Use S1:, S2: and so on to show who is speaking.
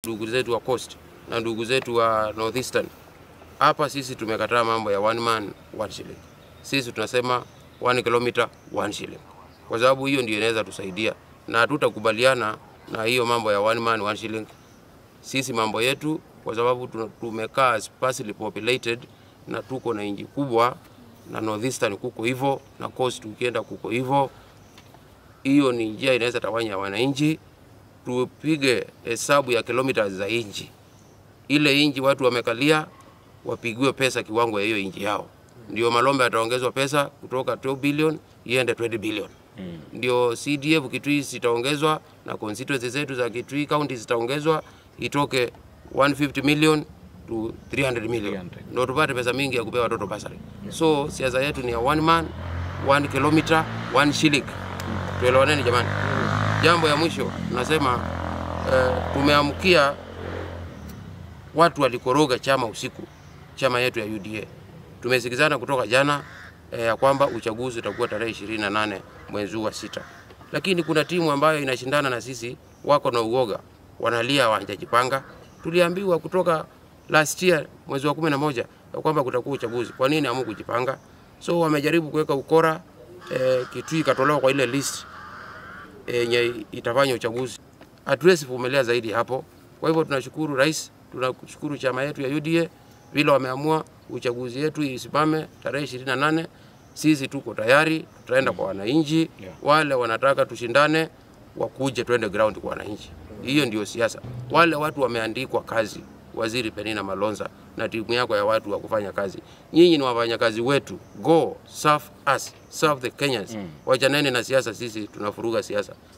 S1: ndugu zetu wa Coast na ndugu zetu wa Northeastern. Hapa sisi tumekataa mambo ya one man one shilling. Sisi tunasema one kilometer one shilling, kwa sababu hiyo ndio inaweza tusaidia, na hatutakubaliana na hiyo mambo ya one man one shilling. Sisi mambo yetu, kwa sababu tuna- tumekaa sparsely populated na tuko na inji kubwa na Northeastern kuko hivyo na Coast ukienda kuko hivyo, hiyo ni njia inaweza tawanya wananchi. Tupige hesabu ya kilomita za inchi, ile inchi watu wamekalia wapigiwe pesa kiwango ya hiyo inchi yao, ndio Malombe ataongezwa pesa kutoka 12 billion iende 20 billion ndio CDF Kitui zitaongezwa na constituency zetu za Kitui county zitaongezwa itoke 150 million to 300 million
S2: 300.
S1: ndio tupate pesa mingi ya kupea watoto basari. So siasa yetu ni ya one man one kilometer one shilling. Tuelewaneni jamani. Jambo ya mwisho nasema eh, tumeamkia watu walikoroga chama usiku, chama yetu ya UDA. Tumesikizana kutoka jana eh, ya kwamba uchaguzi utakuwa tarehe 28 mwezi huu wa sita, lakini kuna timu ambayo inashindana na sisi, wako na uoga, wanalia hawajajipanga. Tuliambiwa kutoka last year mwezi wa kumi na moja ya kwamba kutakuwa uchaguzi. Kwa nini hamu kujipanga? So wamejaribu kuweka ukora eh, Kitui ikatolewa kwa ile list yenye itafanya uchaguzi. Hatuwezi vumilia zaidi hapo. Kwa hivyo tunashukuru rais, tunashukuru chama yetu ya UDA vile wameamua uchaguzi yetu isimame tarehe 28. Sisi tuko tayari, tutaenda kwa wananchi.
S2: Yeah.
S1: Wale wanataka tushindane wakuje, twende ground kwa wananchi. Hiyo ndio siasa. Wale watu wameandikwa kazi, Waziri Penina Malonza na timu yako ya watu wa kufanya kazi. Nyinyi ni wafanyakazi wetu, go serve us, serve the Kenyans. Wachaneni na siasa, sisi tunafuruga siasa.